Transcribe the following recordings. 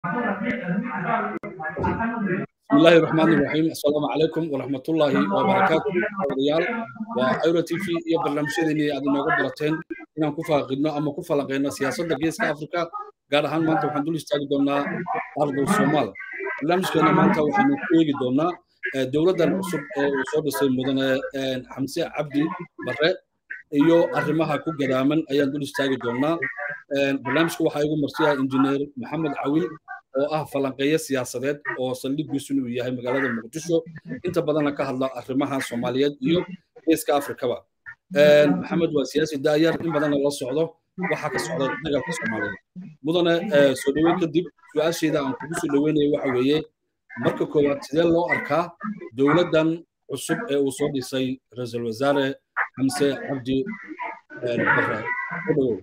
بسم الله الرحمن الرحيم السلام عليكم ورحمة الله وبركاته ريال وأيرو تي في iyo barnaamijyadeeni aad inooga barateen inaan ku faaqidno ama ku falanqeyno siyaasadda geeska afrika gaar ahaan maanta waxaan dul istaagi doonaa ardal soomaal barnaamijkeena maanta waxaanu ku eegi doonaa dowladdan cusub ee uu soo dhisay mudane xamse cabdi bare iyo arrimaha ku gadaaman ayaan dul istaagi doonaa barnaamijka waxaa igu marsiyaa injineer maxamed cawil oo ah falanqeeye siyaasadeed oo saldhiggiisu inuu yahay magaalada muqdisho inta badanna ka hadla arrimaha soomaaliyeed iyo geeska afrikaba maxamed waa siyaasi daayar in badanna la socdo waxaa ka socda dagaalka soomaaliyeed mudane soo dhoweyn kadib su-aasheeda aan kugu soo dhoweynayo waxa weeye marka koowaad sidee loo arkaa dowladdan cusub ee uu soo dhisay ra-iisul wasaare xamse cabdi bare ku dhowow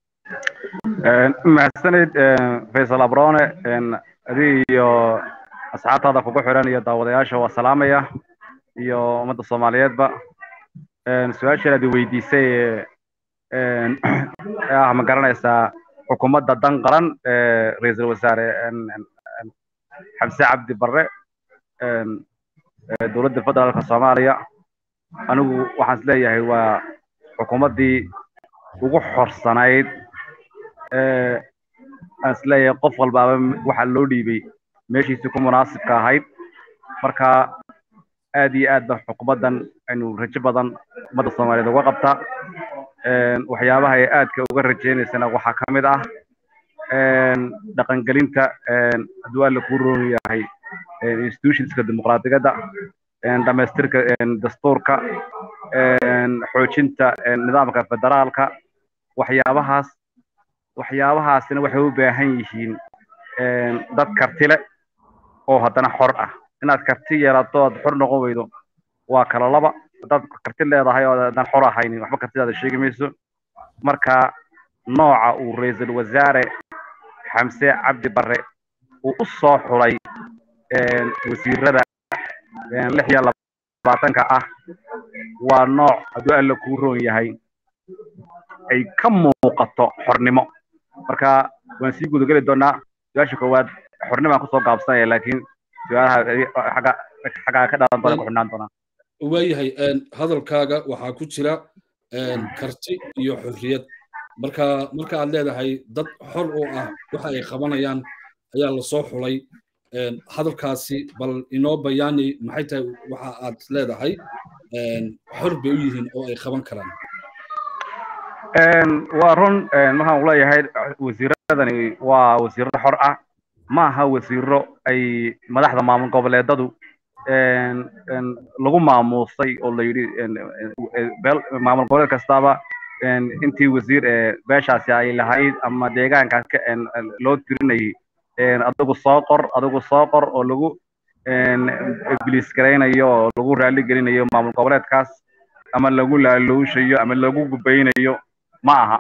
mahadsanid faysal abrone adig iyo asxaabtaada kugu xiran iyo daawadayaasha waa salaamaya iyo ummadda soomaaliyeedba su-aashaan aad weydiisay ee ah ma garanaysaa xukuumadda dan qaran ra-iisul wasaare xamse cabdi barre dowladda federaalka soomaaliya anigu waxaan is leeyahay waa xukuumaddii ugu xorsanayd aan is leeyahay qof walbaaba waxaa loo dhiibay meeshiisii ku munaasibka ahayd marka aad iyo aad ba xukuumaddan aynu rajo badan ummadda soomaaliyeed uga qabta waxyaabaha ay aadka uga rajaynaysana waxaa ka mid ah dhaqangelinta hadduu alla kuu roon yahay institutionska dimuqraadiyadda dhamaystirka dastuurka xoojinta nidaamka federaalka waxyaabahaas waxyaabahaasina waxay u baahan yihiin dad karti leh oo haddana xor ah inaad karti yeelato aad xor noqon weydo waa kala laba haddaad karti leedahay oo aadan xor ahaynin waxba kartidaada sheegi mayso marka nooca uu ra-iisul wasaare xamse cabdi barre uu u soo xulay wasiirada lix iyo labaatanka ah waa nooc hadduu alla kuu roon yahay ay ka muuqato xornimo marka waan sii gudageli doonaa su-aasha koowaad xornimaan kusoo gaabsanaya laakiin su-aalaha xagga xaggaa ka dhalan doona ku xidhnaan doonaa waayahay hadalkaaga waxaa ku jira karti iyo xorriyad marka marka aad leedahay dad xor u ah waxa ay qabanayaan ayaa lasoo xulay hadalkaasi bal inoo bayaani maxay tahay waxa aad leedahay xor bay u yihiin oo ay qaban karaan waa run markaan uleeyahay wasiiradani waa wasiirro xor ah ma aha wasiiro ay madaxda maamul goboleedadu lagu maamuusay oo la yidhi maamul goboleed kastaba intii wasiir beeshaasi ay lahayd ama deegaankaas loo tirinayay adigu soo qor adigu soo qor oo lagu biliis garaynayo oo lagu raali gelinayo maamul goboleedkaas ama lagu laaluushayo ama lagu gubaynayo ma aha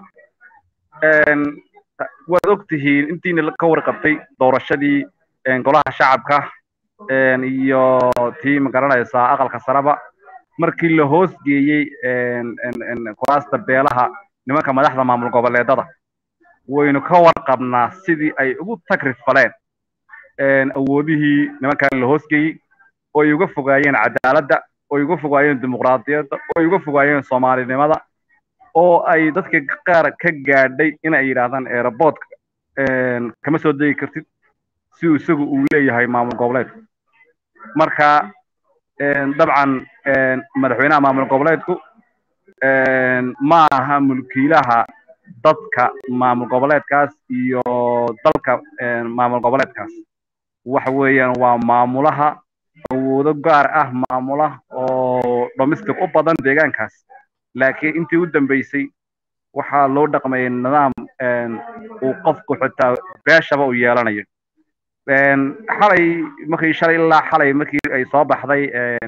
waad og tihiin intiina ka warqabtay doorashadii golaha shacabka iyo tii magaranaysaa aqalka sareba markii la hoos geeyey kuraasta beelaha nimanka madaxda maamul goboleedada waynu ka warqabnaa sidii ay ugu tagrifaleen awoodihii nimankan la hoos geeyey oo ay uga fogaayeen cadaaladda oo ay uga fogaayeen dimuqraadiyadda oo ay uga fogaayeen soomaalinimada oo ay dadka qaar ka gaadhay in ay yidhaahdaan aeroboortka kama soo degi kartid si uu isagu uu leeyahay maamul goboleedku marka dabcan madaxweynaha maamul goboleedku ma aha mulkiilaha dadka maamul goboleedkaas iyo dalka maamul goboleedkaas waxa weeyaan waa maamulaha awoodo gaar ah maamula oo domestic u badan deegaankaas laakiin intii u dambeysay waxaa loo dhaqmayay nidaam uu qofku xitaa beeshaba u yeelanayo xalay markii shalay ilaa xalay markii ay soo baxday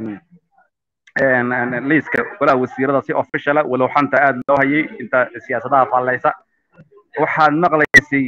liiska golaha wasiirada si officiala walow xanta aad loo hayay inta siyaasadaha faallaysa waxaad maqlaysay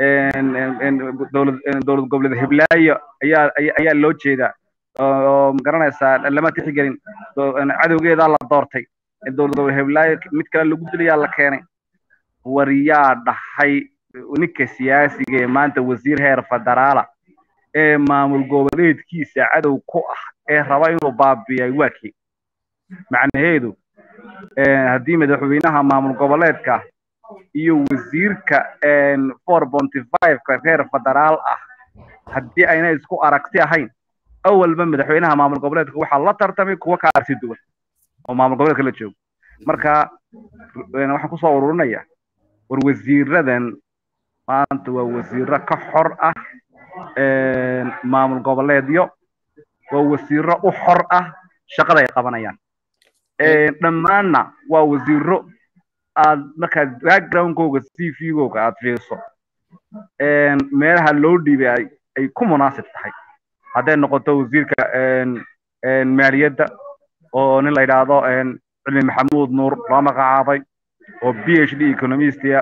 dowlad goboleed hiblaayo ayaa ayaa loo jeedaa oo magaranaysaa lama tixgelin cadowgeedaa la doortay dowlad goboleed hiblaayo mid kale lagu dilayaa la keenay war yaa dhahay ninka siyaasiga ee maanta wasiir heer federaala ee maamul goboleedkiisa cadow ku ah ee raba inuu baabiyay waa kii macnaheedu haddii madaxweynaha maamul goboleedka iyo wasiirka four ponty five-ka reer federaal ah haddii ayna isku aragti ahayn awalba madaxweynaha maamul goboleedka waxaa la tartamay kuwa ka arsi duwan oo maamul goboleedka la joogo marka waxaan kusoo ururinaya war wasiiradan maanta waa wasiiro ka xor ah maamul goboleedyo waa wasiiro u xor ah shaqada ay qabanayaan dhammaanna waa wasiiro aad markaad backgroundkooga c v-googa aad fiiriso meelaha loo dhiibay ay ku munaasib tahay hadday noqoto wasiirka maaliyadda oo nin la yidhaahdo cilmi maxamuud nuur loo magacaabay oo b h d economistia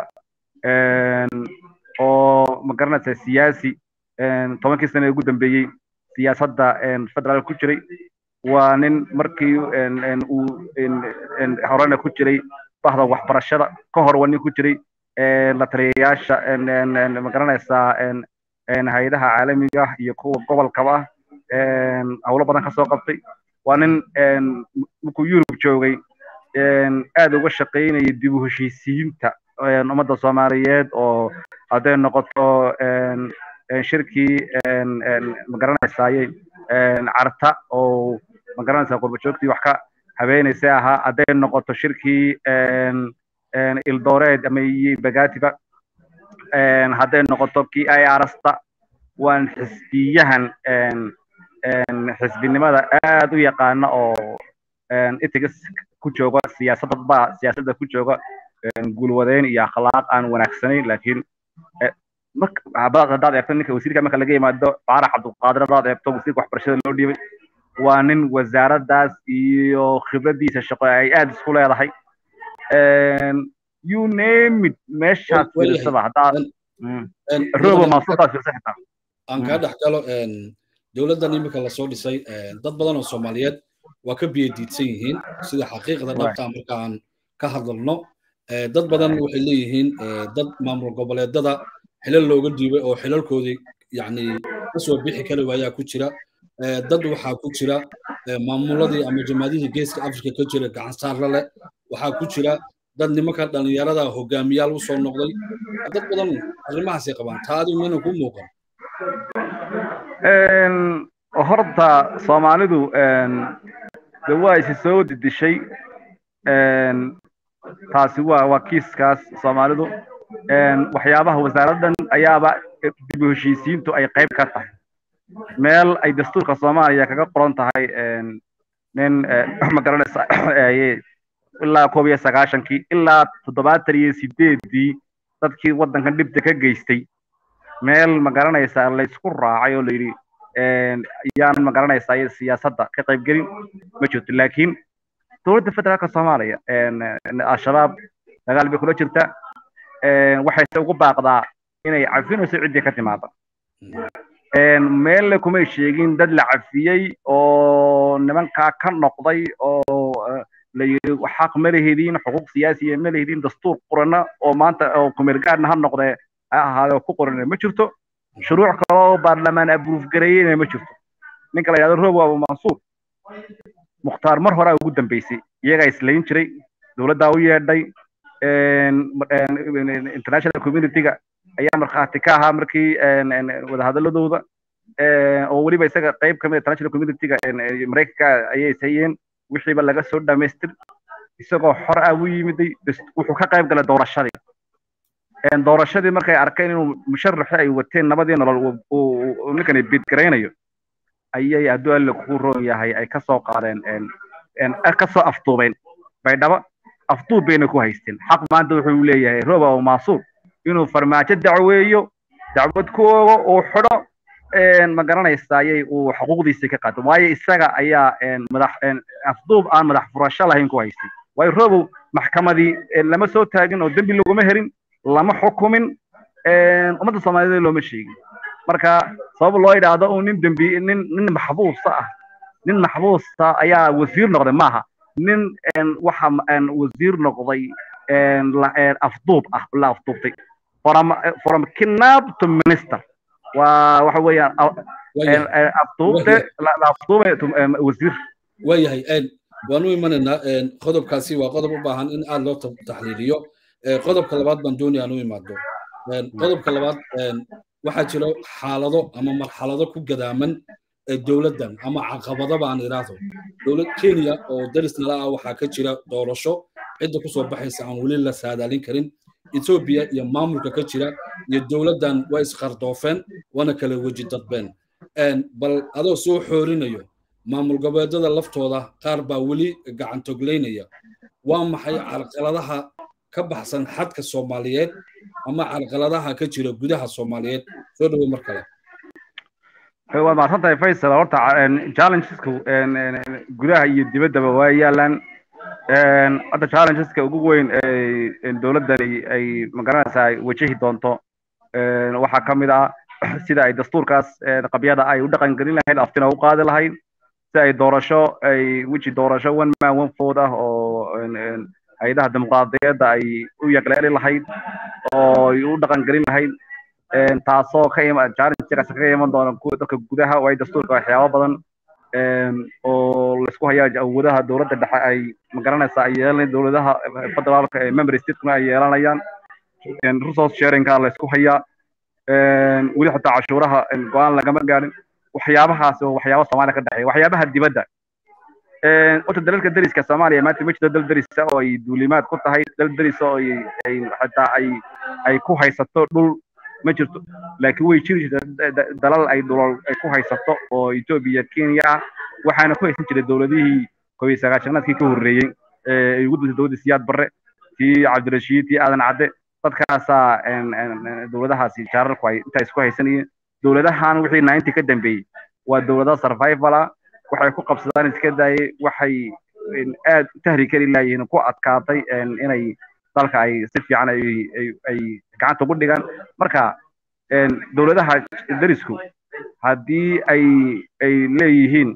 oo magaranaysa siyaasi tobankii sane ugu dambeeyey siyaasadda federaal ku jiray waa nin markii uu horena ku jiray bahda waxbarashada ka hor waa nin ku jiray la taliyayaasha magaranaysaa hay-adaha caalamiga ah iyo kuwa gobolkaba ah howlo badan kasoo qabtay waa nin markuu yurub joogay aad uga shaqaynaya dib u heshiisiinta ummadda soomaaliyeed oo hadday noqoto shirkii magaranaysaayey carta oo magaranaysaa qurbajoogtii wax ka habeenaysa ahaa hadday noqoto shirkii ildooreed ama bagatiba hadday noqoto kii irasta waan xisbiyahan xisbinimada aad u yaqaana oo itigas ku jooga siyaasadda ba siyaasadda ku jooga guulwadeyn iyo akhlaaq aan wanaagsanayn laakiin haddaad eegto ninka wasiirka marka laga yimaado faarax cabdulqaadir haddaad eegto wasiirka waxbarashada loo dhiibay waa nin wasaaraddaas iyo khibradiisa shaqo ay aad isku leedahay you name it meeshaad fiirsaba haddaad robo maasuudaad fiirsa xitaa aan kaa dhex galo dowladdan iminka lasoo dhisay dad badan oo soomaaliyeed waa ka biyadiidsan yihiin sida xaqiiqda dhabtaa marka aan ka hadalno dad badan waxay leeyihiin dad maamul goboleedada xilal looga dhiibay oo xilalkoodii yani kasoo bixi kari waayaa ku jira dad waxaa ku jira maamuladii ama jamaadihii geeska afrika ka jira gacan saarla leh waxaa ku jira dad nimanka dhallinyarada hogaamiyaal u soo noqday dad badan arrimahaasay qabaan taadi mina ku muuqan horta soomaalidu de waa isi soo didishay taasi waa waa kiiskaas soomaalidu waxyaabaha wasaaraddan ayaaba dib u heshiisiintu ay qayb ka tahay meel ay dastuurka soomaaliya kaga qoran tahay nin magaranaysa ilaa koob iyo sagaashankii ilaa toddobaatan iyo sideedii dadkii waddankan dhibta ka geystay meel magaranaysa laysku raacay oo layidhi yaan magaranaysaa siyaasadda ka qaybgelin ma jirto laakiin dowladda federaalka soomaaliya al-shabaab dagaal bay kula jirta waxayse ugu baaqdaa inay cafinayso ciddii ka timaada meelle kumay sheegin dad la cafiyey oo nimankaa ka noqday oo la yidhi xaq ma lehediin xuquuq siyaasiya ma lehediin dastuur qorana oo maanta oo kumeelgaadna ha noqdee ha ahaade oo ku qorana ma jirto shuruuc kale oo baarlamaan abruuf gareeyena ma jirto ninka la yidhahdo robo abu mansuur mukhtaar mar horaa ugu dambeysay iyagaa islayn jiray dowladdaa u yeedhay international community-ga ayaa markhaati ka ahaa markii wadahadaladooda oo weliba isaga qayb kamid international community-ga maraykanka ayay sayeen wixiiba laga soo dhamaystir isagoo xor ah u yimiday wuxuu ka qayb galay doorashadii doorashadii markay arkeen inuu musharaxi ay wateen nabadii nolol ninkani bidgaraynayo ayay hadduu alle ku roon yahay ay kasoo qaadeen kasoo afduubeen baydhabo afduub bayna ku haysteen xaq maanta wuxuu leeyahay roba oo maasuur inuu farmaajo dacweeyo dacwad ku oogo uu xidho ma garanaysayay uu xuquuqdiisa ka qaato waayo isaga ayaa madax afduub aan madax furasho lahayn ku haystay waayo robow maxkamadii lama soo taagin oo dembi laguma helin lama xukumin ummadda soomaaliyeed looma sheegin marka sabab loo yidhaahdo uu nin dembi nin nin maxbuusa ah nin maxbuusa ayaa wasiir noqday maaha nin waxa wasiir noqday afduub ah la afduubtay from from kidnap to minister waa waxa weeyaan afduubte la afduube wasiir waayahay waan u imanaynaa qodobkaasi waa qodob u baahan in aad loo taxliiliyo qodobka labaad baan doonaya aan u imaado qodobka labaad waxaa jira xaalado ama marxalado ku gadaaman dowladdan ama caqabado baan idhaahdo dowlad kenya oo daris nala ah waxaa ka jira doorasho cidda kusoo baxaysa aan weli la saadaalin karin etoobiya iyo maamulka ka jira iyo dowladdan waa isqardoofeen waana kala weji dadbeen bal adoo soo xoorinayo maamul goboleedyada laftooda qaar baa weli gacantoglaynaya waa maxay carqaladaha ka baxsan xadka soomaaliyeed ama carqaladaha ka jira gudaha soomaaliyeed soo dhawo mar kale waa mahadsantahay faysal horta challengesku gudaha iyo dibaddaba waa yaalaan hadda challengeska ugu weyn dowladdani ay magaranaysaa ay wajahi doonto waxaa ka mid ah sida ay dastuurkaas qabyada ay u dhaqan gelin lahayd aftina u qaadi lahayd si ay doorasho ay weji doorasho one man one vote ah oo hay-adaha dimuqraadiyadda ay u yaqleeli lahayd oo ay u dhaqan gelin lahayd taasoo ka ima challengegaas kaga iman doona dadka gudaha oo ay dastuurka waxyaabo badan oo laisku hayaa awoodaha dowladda dhexe ay magaranaysaa ay yeelanayaan dowladaha federaalka ee member statekuna ay yeelanayaan resource sharingka laisku hayaa weli xitaa cashuuraha go-aan lagama gaarin waxyaabahaas oo waxyaaba soomaaliya ka dhexeeya waxyaabaha dibadda horta dalalka deriska soomaaliya maanta ma jirto dal derisa oo ay duulimaad ku tahay dal derisa oo ay xitaa ay ay ku haysato dhul ma jirto laakiin way jiri jirta dalal ay dhulal ay ku haysato oo etoobiya kenya ah waxaana ku haysan jiray dowladihii kow iyo sagaashanaadkii ka horreeyey ee ugu dantay dowladda siyaad barre tii cabdirashiid tii aadan cadde dadkaasaa dowladahaasi jaararku ay intaa isku haysanayeen dowladahan wixii ninety ka dambeeyey waa dowlada survivala waxay ku qabsadaan iska daayay waxay aad u tahri kari laayihiin ku adkaatay inay dalka ay si fiican ay ay gacanta ugu dhigaan marka dowladaha derisku haddii ay ay leeyihiin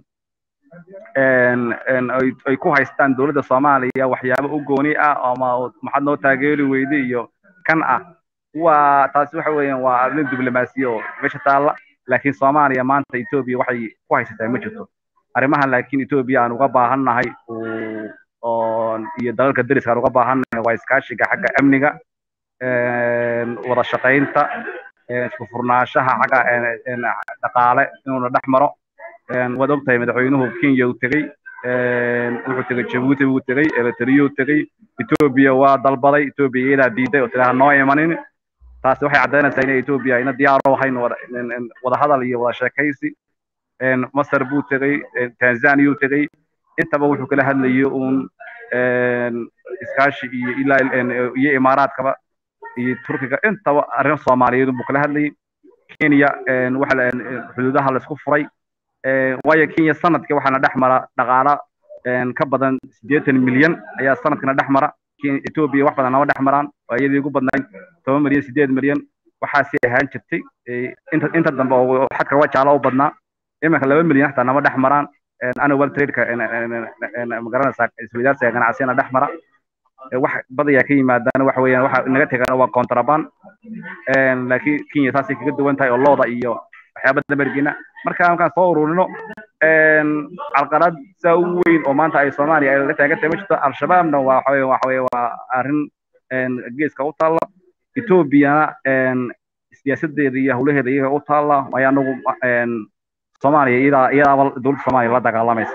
ay ku haystaan dowladda soomaaliya waxyaabo u gooni ah ama maxaad noo taageeri weyde iyo kan ah waa taasi waxa weeyaan waa arrin diblomaasiya oo meesha taalla laakiin soomaaliya maanta etoobiya waxay ku haysataa ma jirto arrimahan laakiin etoobiya aan uga baahannahay oo iyo dalalka deriska aan uga baahannahay waa iskaashiga xagga amniga wada shaqaynta isku furnaanshaha xagga dhaqaale inuuna dhex maro waad ogtahay madaxweynuhu kenya uu tegey wuxuu tegey jabuuti buu tegey eritrea uu tegey etoobiya waa dalbaday etoobiya iyadaa diiday oo tilaha noo imanin taasi waxay caddaynaysaa inay etoobiya ayna diyaar u ahayn wada hadal iyo wada sheekaysi masar buu tegey tanzania uu tegey intaba wuxuu kala hadlayay uun iskaashi iyo ilaa iyo imaaraadkaba iyo turkiga intaba arrin soomaaliyeed buu kala hadlayay kenya waxa xuduudaha laisku furay waayo kenya sanadkii waxaana dhex mara dhaqaala ka badan siddeetan milyan ayaa sanadkana dhex mara etoobiya wax badan nama dhex maraan waa iyadii ugu badnayd toban milyan siddeed milyan waxaasi ahaan jirtay inta inta dambe oo xadka wajaala u badnaa iminka laba milyan xataa nama dhex maraan annual tradeka magaranaysaa isweydaarsiga ganacsiyana dhex mara wax badayaa ka yimaadaan waxa weeyaan waxa naga tegaan waa contraband laakiin kenya taasay kaga duwan tahay oo looda iyo waxyaaba damergina marka markaan soo ururino carqalad saa u weyn oo maanta ay soomaaliya ay la taagan tahay ma jirto al-shabaabna waa waxa weeye waxa weeye waa arrin geeska u taalla etoobiyana siyaasadeeda iyo howlaheeda iyaga u taalla waayo anagu soomaaliya iyadaa iyadaaba dowladda soomaaliya la dagaalamaysa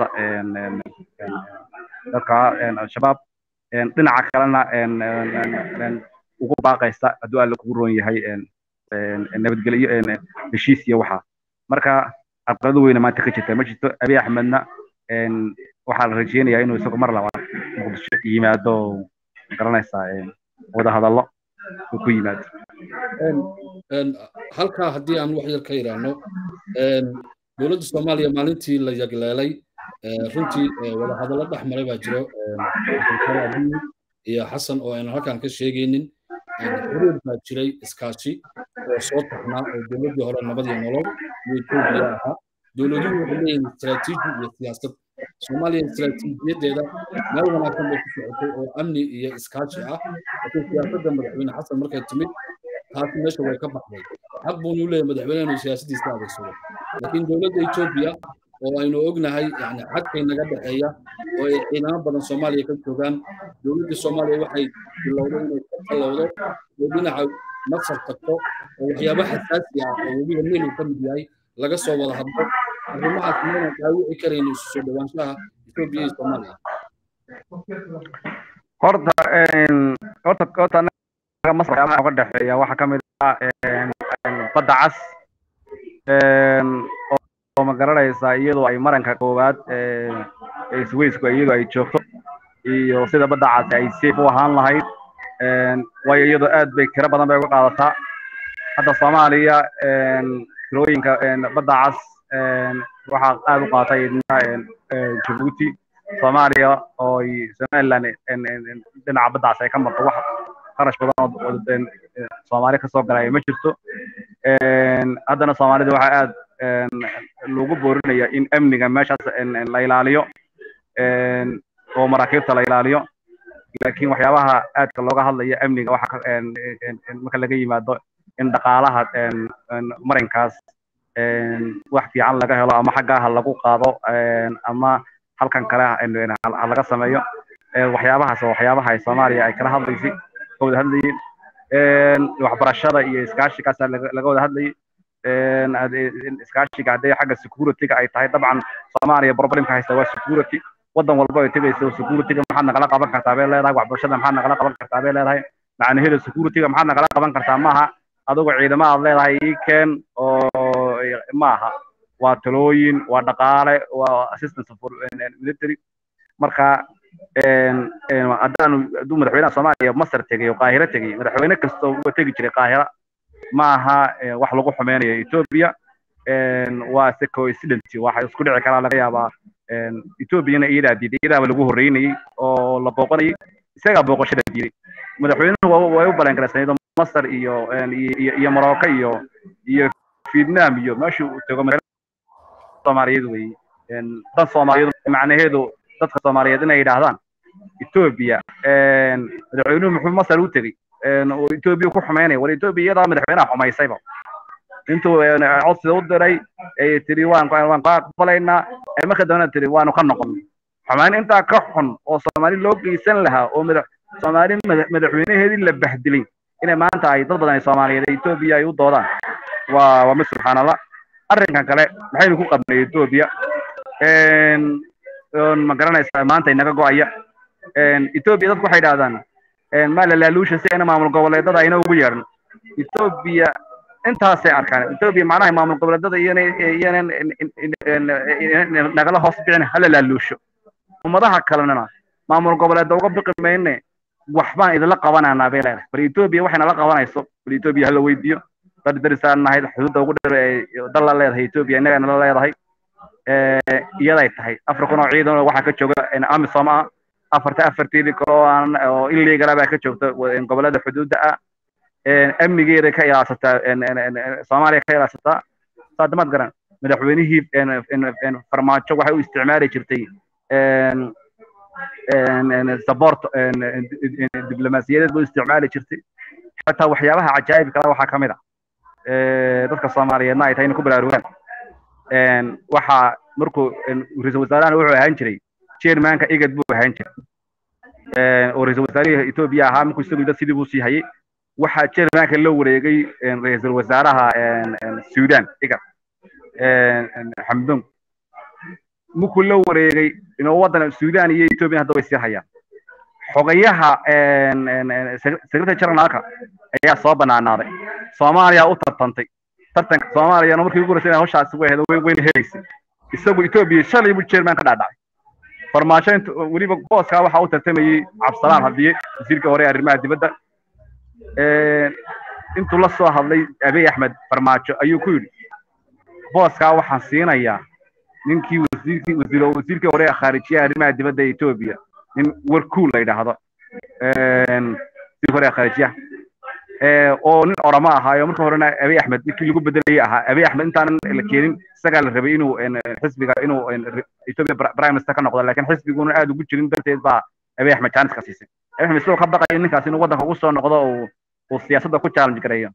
dadka al-shabaab dhinaca kalena ugu baaqaysa hadduu alle kugu roon yahay nabadgelyo heshiis iyo waxa marka carqalado weyna maanta ka jirta ma jirto abiy axmedna waxaa la rajeynayaa inuu isagu mar labaad muqdisho yimaado garanaysaa wada hadallo uu ku yimaado halkaa haddii aan wax yar ka idhaahno dowladda soomaaliya maalintii la yagleelay runtii wada hadallo dhex maray baa jiro iyo xasan oo aynan halkan ka sheegaynin xiriir baa jiray iskaashi oo soo taxnaa oo dowladdii hore nabad iyo nolol iyo etoobiya ahaa dowladuhu waxay leeyihin istaraatiiji iyo siyaasad soomaaliya istaraatiijiyadeeda meel wanaagsan bay ku socotay oo amni iyo iskaashi ah laakiin siyaasadda madaxweyne xasan markay timid taasi meesha way ka baxday xaq buunu leeyahay madaxweyne inuu siyaasadiisa adeegsado laakiin dowladda etoobiya oo aynu ognahay yani xadkay naga dhexeeya oo ay ciidamo badan soomaaliya ka joogaan dowladda soomaaliya waxay bilowday inay ka tallowdo oo dhinaca masar tagto oo waxyaabo xasaasi ah oo webiga nilu ka mid yahay laga soo wada hadlo arrimahaas maynan dhaawici karayn isu soo dhawaanshaha etoobiya iyo soomaaliya horta horta horta anaga masar waxyaabaha uga dhexeeya waxaa ka mid ah badda cas oo ma garanaysaa iyadoo ay maranka koowaad isweysku iyadoo ay joogto iyo sida badda cas ay safe u ahaan lahayd waayo iyadoo aad bay tiro badan bay uga qaadataa hadda soomaaliya tirooyinka badda cas waxaa aad u qaatay jabuuti soomaaliya oo somaliland dhinaca badda cas ay ka marto wax kharash badan oo soomaali kasoo galaya ma jirto haddana soomaalida waxaa aad loogu boorinaya in amniga meeshaas la ilaaliyo oo maraakiibta la ilaaliyo laakiin waxyaabaha aadka looga hadlaya amniga waxa marka laga yimaado in dhaqaalaha marinkaas wax fiican laga helo ama xaggaha lagu qaado ama halkan kale ha laga sameeyo waxyaabahaas oo waxyaabaha ay soomaaliya ay kala hadlaysay ka wada hadlayeen waxbarashada iyo iskaashigaas laga wada hadlayay iskaashiga hadday xagga securityga ay tahay dabcan soomaaliya problemka haysta waa security wadan walba ay tegayso securityga maxaad nagala qaban kartaa bay leedahay waxbarashada maxaad nagala qaban kartaa bay leedahay macnaheeda securityga maxaad nagala qaban kartaa maaha adigoo ciidamo aad leedahay ii keen oo maaha waa talooyin waa dhaqaale waa assistance for military marka haddaanu hadduu madaxweynaha soomaaliya masar tegay oo qaahiro tegay madaxweyne kastoo uga tegi jiray qaahira maaha wax lagu xumeynayo ethiopia waa se coincident waxa isku dhici karaa laga yaabaa ethiopiana iyadaa diiday iyadaaba lagu horreynayay oo la booqanayay isagaa booqashada diiday madaxweynuhu way u balangaraysaneyd masar iyo iyo morocco iyo iyo vietnam iyo meeshuu tago soomaaliyeed wey dan soomaaliyeed macnaheedu dadka soomaaliyeed inay yidhaahdaan ethiopia madaxweynuhu muxuu masar u tegey oo ethiopia ku xumeynaya war ethiopia iyadaa madaxweynaha xumaysayba intuu codsida u diray ay tiri waan waan ka aqbalaynaa marka dambena tiri waanu ka noqonnay xumaan intaa ka xun oo soomaali loo geysan lahaa oo madax soomaali madaxweynaheedii la bahdilay inay maanta ay dad badan ay soomaaliyeed ethiopia ay u doodaan waa waa mid subxaanallah arrinkan kale maxaynu ku qabnay ethiopia ma garanaysaa maanta inaga go'aya ethiopia dadku waxay idhahdaan maa lalaaluusha si ayna maamul goboleedada ayna ugu yeedhan ethiopia intaasay arkaan ethiopia macnaha maamul goboleedada iyana iyanan nagala hoos bicin hala laaluusho ummadaha kalena maamul goboleeda uga biqi mayne waxbaan idinla qabananaa bay leedahay bal ethiopia waxay nala qabanayso bal ethiopia hala weydiiyo dar darisaan nahayd xuduudda ugu dheer ee dal la leedahay ethiopia innaga nala leedahay iyaday tahay afar kun oo ciidan waxaa ka jooga amisom ah afarta afarteedii kale oo aan oo illegala baa ka joogta gobolada xuduudda ah amnigeeda ka ilaashataa soomaaliya ka ilaashataa saadamaad garan madaxweynihii farmaajo waxay u isticmaali jirtay support diblomaasiyadeed bay u isticmaali jirtay xataa waxyaabaha cajaa'ib kale waxaa ka mid a dadka soomaaliyeedna ay tahay inay ku baraarugaan waxaa markuu ra-iisul wasaarahana wuxuu ahaan jiray chairmanka igad buu ahaan jiray oo ra-iisul wasaarihii ethiopia ahaa markuu isagu dad sidii buu sii hayay waxaa chairmanka la wareegay ra-iisul wasaaraha sudan igad xamdun markuu la wareegay inuu waddan sudan iyo ethiopia hadda way sii hayaan xogayaha secretary generalka ayaa soo banaanaaday soomaaliya u tartantay tartanka soomaaliyana markii ugu horeysay hawshaasi way wayna helaysay isagu ethiopia shalay buu chairman ka dhaadhacay farmaajo inta weliba booskaa waxaa u tartamayey cabdisalaam hadiye wasiirka hore arrimaha dibadda intuu la soo hadlay abiy axmed farmaajo ayuu ku yidhi booskaa waxaan siinayaa ninkii wasiirkii wasiir wasiirkii hore khaarijiyaha arrimaha dibadda ee ethiopia nin warkuul la yidhaahdo wasiirkii hore khaarijiyaha oo nin oramo ahaayo marka horena abiy axmed ninkii lagu bedelayay ahaa abiy axmed intaanan la keenin isagaa la rabay inuu xisbiga inuu ethiopia prime minister ka noqdo laakiin xisbiguna aad ugu jirin darteed baa abiy axmed jaanis ka siisay abiy axmed isagoo ka baqaya ninkaas inuu waddanka ugu soo noqdo uu uu siyaasadda ku challenge gareeyo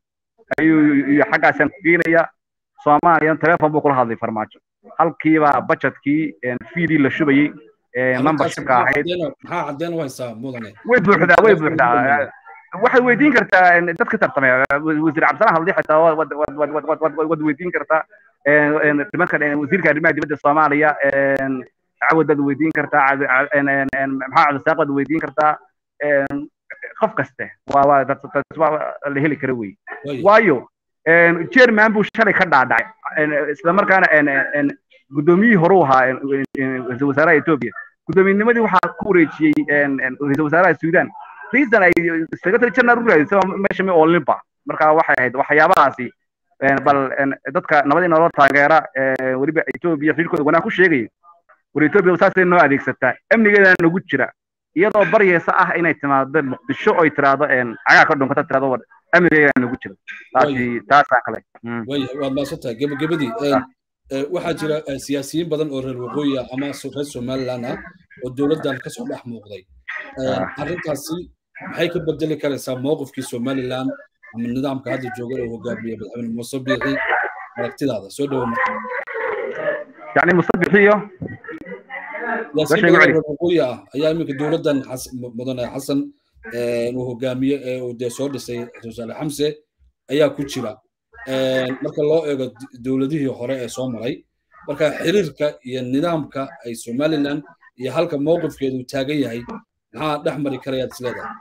ayuu iyo xaggaasaan ku geenaya soomaaliya telefon buu kula hadlay farmaajo halkiiba budgetkii fiidii la shubayey membershipka ahayd maxaa cadeen u haysaa mudane way buuxdaa way buuxdaa waxaad weydiin kartaa dadka tartamay wasiir cabdisalaam hadli xitaa waad weydiin kartaa nimanka wasiirka arrimaha dibadda soomaaliya cawad baad weydiin kartaa maxaa cabdisaaq baad weydiin kartaa qof kaste waa waa la heli kara wey waayo jerman buu shalay ka dhaadhacay isla markaana guddoomiyihii hore u ahaa ra-iisul wasaaraha etoobiya guddoomiinimadii waxaa ku wareejiyey ra-iisul wasaaraha sudan reason ay secretary general u raadisay meesha mi oolinba marka waxay ahayd waxyaabahaasi bal dadka nabadii nolol taageera weliba etoobiya xilkooda wanaag ku sheegaya war etoobiya saasay noo adeegsataa amnigeedana nagu jira iyadoo baryeysa ah inay timaado muqdisho oy tiraahdo cagaa ka dhunkata tirahdo war amnigeedana nagu jira taasi taasaa kale waad maasantahay gebagabadii waxaa jira siyaasiyiin badan oo reer waqooyi ah ama reer somaliland ah oo dowladdan kasoo dhex muuqday arrintaasi maxay ka bedeli karaysaa mowqifkii somaliland ama nidaamka hadda jooga oo hogaamiya madaxweyne muuse biixi aragtidaada soo dhawo marka yani muuse biixiyo siyaasiyiin badan reer waqooyi ah ayaa iminka dowladdan mudane xasan uu hogaamiye ee uu dee soo dhisay wasaare xamse ayaa ku jira marka loo eego dowladihii hore ee soo maray marka xiriirka iyo nidaamka ay somaliland iyo halka mowqifkeedu taagan yahay maxaa dhex mari karayaad isleedahay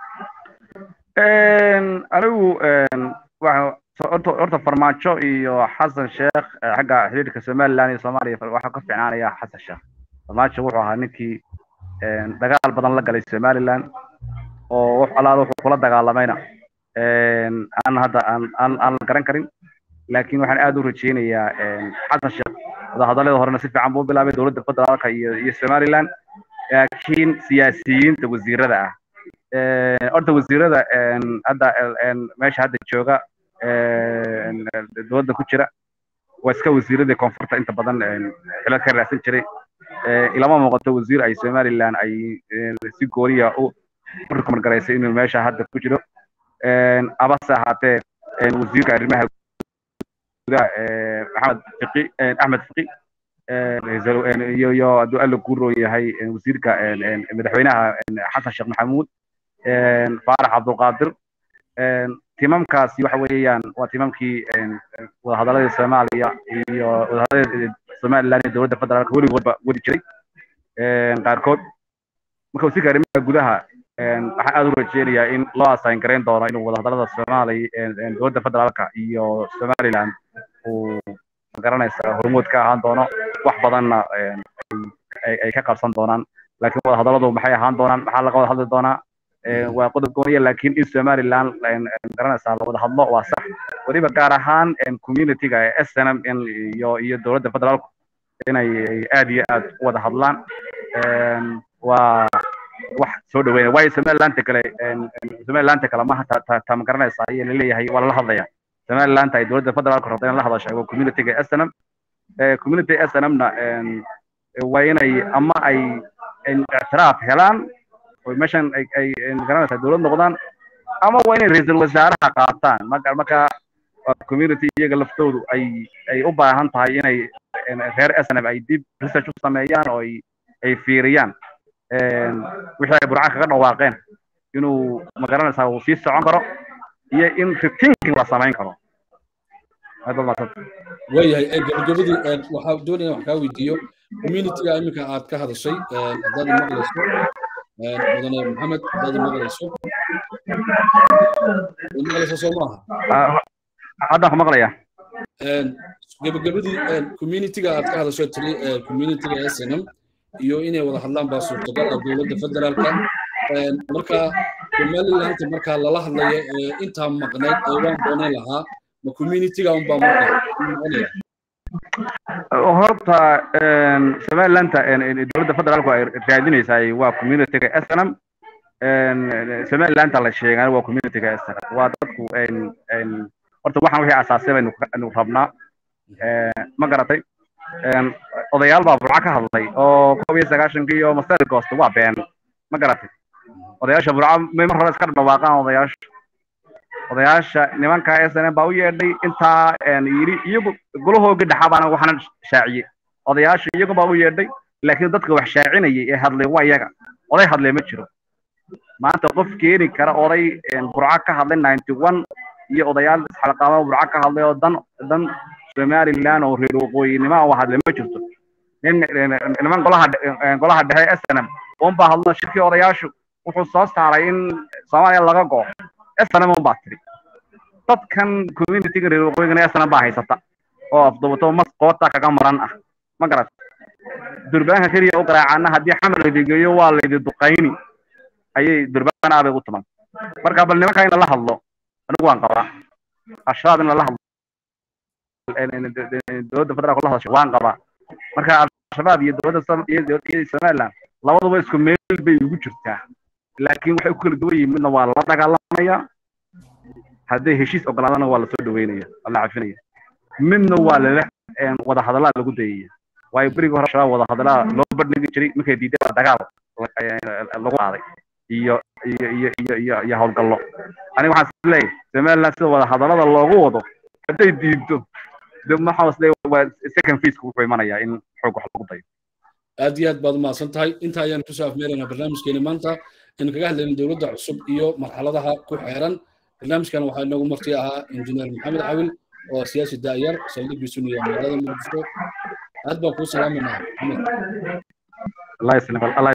anigu horta farmaajo iyo xasan sheekh xagga xiriirka somaliland iyo soomaaliya waxaa ka fiicnaanaya xasan sheekh farmaajo wuxuu ahaa ninkii dagaal badan la galay somaliland oo wax alaala wuxuu kula dagaalamayna aan hadda aan aan la garan karin laakiin waxaan aad u rajeynayaa xasan sheekh wadahadallada horena si fiican buu bilaabay dowladda federaalka iyo iyo somaliland laakiin siyaasiyiinta wasiirada ah horta wasiirada hadda meesha hadda jooga dowladda ku jira waa iska wasiiradii koonfurta inta badan xilal ka raadsan jiray ilama muuqato wasiir ay somaliland ay si gooniya u rukumargaraysay inuu meesha hadda ku jiro abase ahaatee wasiirka arrimaha gudaha maxamed fiqi axmed fiqi iyo iyo hadduu alla guuroo yahay wasiirka madaxweynaha xasan sheekh maxamuud faarax cabdulqaadir timamkaasi waxa weeyaan waa timamkii wadahadaladii soomaaliya iyo wadahadaladii somaliland iyo dowladda federaalka weligoodba wadi jiray qaarkood marka wasiirka arrimaha gudaha waxaan aad u rajeynayaa in loo assign garayn doono inuu wadahadalada soomaaliya dowladda federaalka iyo somaliland uu magaranaysa hormood ka ahaan doono wax badanna ay ka qabsan doonaan laakiin wadahadaladu maxay ahaan doonaan maxaa laga wada hadli doonaa waa qodob gooniya laakiin in somaliland garanaysaa la wada hadlo waa sax weliba gaar ahaan communityga ee snm iyo iyo dowladda federaalku inay aad iyo aad u wada hadlaan waa wax soo dhaweynaya waayo somalilanta kale somalilanta kale maha ta ma garanaysaa ayaa laleeyahay waa lala hadlaya somalilanta ay dowladda federaalku rabta in la hadashay waa communityga snm community snmna waa inay ama ay ictiraaf helaan oo meeshan ay ay magaranaysaa dowlad noqdaan ama waa inay ra-iisul wasaaraha qaataan marka marka community iyaga laftoodu ay ay u baahan tahay inay reer snm ay dib research u sameeyaan oo ay ay fiiriyaan wixii ay burca kaga dhawaaqeen inuu magaranaysaa uu sii socon karo iyo in rethinking la samayn karo waayahay gabagabadii waxaa doonaya wax kaa weydiiyo communityga iminka aad ka hadashay haddaad maqlayso mudane maxamed haddaad maqlayso maqlayso soo maaha haddaan ku maqlaya gabagabadii communityga aad ka hadasho tiri communityga snm iyo inay wada hadlaan baa suurtagal ah dowladda federaalka marka somalilanta markaa lala hadlayo intaa maqnayd ee waan doonan lahaa ma communityga unbaa marka horta somalilanta dowladda federaalku ay raadinaysaa waa communityga snm somalilanta la sheegaan waa communityga snm waa dadku horta waxaan wixii asaasay baynu rabnaa ma garatay odayaal baa burca ka hadlay oo koob iyo sagaashankii iyo master goost waa been ma garatay odayaasha burca may mar hore iska dhawaaqaan odayaasha odayaasha nimanka s n m baa u yeedhay intaa yidhi iyagu golahooga dhexabaana waxaana shaaciyey odayaasha iyagu baa u yeedhay laakiin dadka wax shaacinayay ee hadlay waa iyaga oday hadlay ma jiro maanta qof keeni kara oday burco ka hadlay ninety one iyo odayaal isxalqaama burco ka hadlay oo dan dan somaliland oo reer waqooyinimo oo hadlay ma jirto nin niman golaha golaha dhexe s n m un baa hadlo shirkii odayaashu wuxuu soo saaray in soomaaliya laga go s n m un baa tiri dadkan communityga reer waqooyigana s n m baa haysata oo afdubato mas qoota kaga maran ah ma garat durbaanka keliya u garaacana haddii xamar laidigeeyo waa laidi duqayni ayay durbaan aabay u tuman marka bal nimanka in lala hadlo anigu waan qabaa al-shabaab in lala hadlo dowladda federaalka la hadasho waan qabaa marka al-shabaab iyo dowladda iyo somaliland labaduba isku meel bay ugu jirtaa laakiin waxay ku kala duwan yihiin midna waa la dagaalamaya hadday heshiis ogolaadana waa lasoo dhaweynaya la cafinaya midna waa lala wada hadallaa lagu dayaya waayo berigii hore shabaab wada hadallaa loo bandhigi jiray markay diiday baa dagaal lagu qaaday iyo iyo iyo iyo iyo iyo howlgallo aniga waxaan is leeyahay somaliland sida wada hadallada loogu wado hadday diidto de maxaa is leeyahay waa second faceka wuxuu imanayaa in xoog wax lagu dayo aad iyo aad baad umahadsan tahay inta ayaan kusoo afmeeraynaa barnaamijkeeni maanta in kaga hadlayna dowladda cusub iyo marxaladaha ku xeeran barnaamijkan waxaa inoogu marti ahaa injineer maxamed cawil oo siyaasi daayar saldhigiisu niya magaalada muqdisho aad baan kuu salaamanaa maxamed الله يسلمك الله